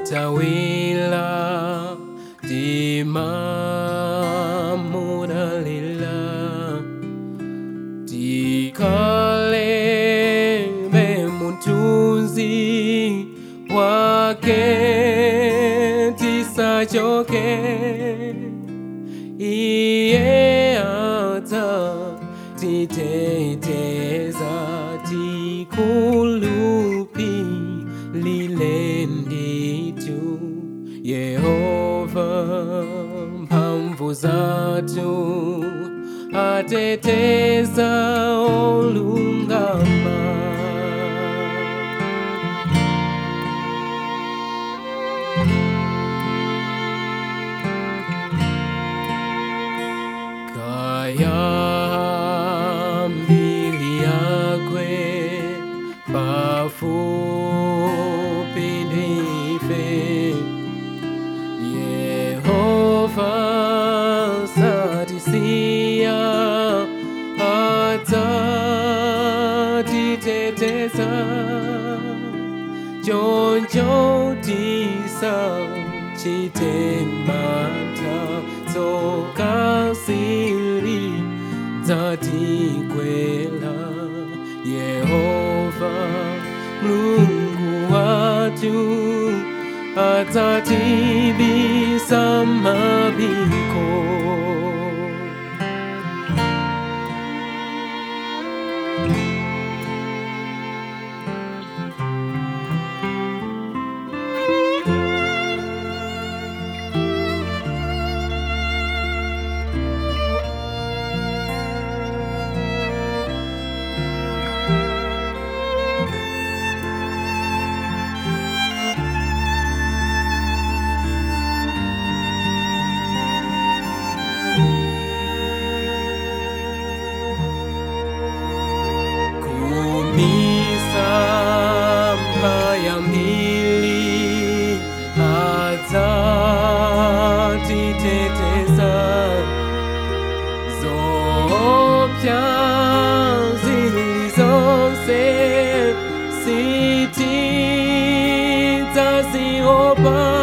tawila timamuralila tikalebe mutunzi wake tisachoke iye ata titeteza tikulupi lilenditu yehova mphamvu zatu ateteza olungama kaya mbili yakwe bafupi ndife yehova satisia atatiteteza chonchotisa chitemata tsokasiri dzatikwela yehova mulungu watu atatibisa mabiko kumisa ya mbili atatiteteza zopya zilizose siti taziopa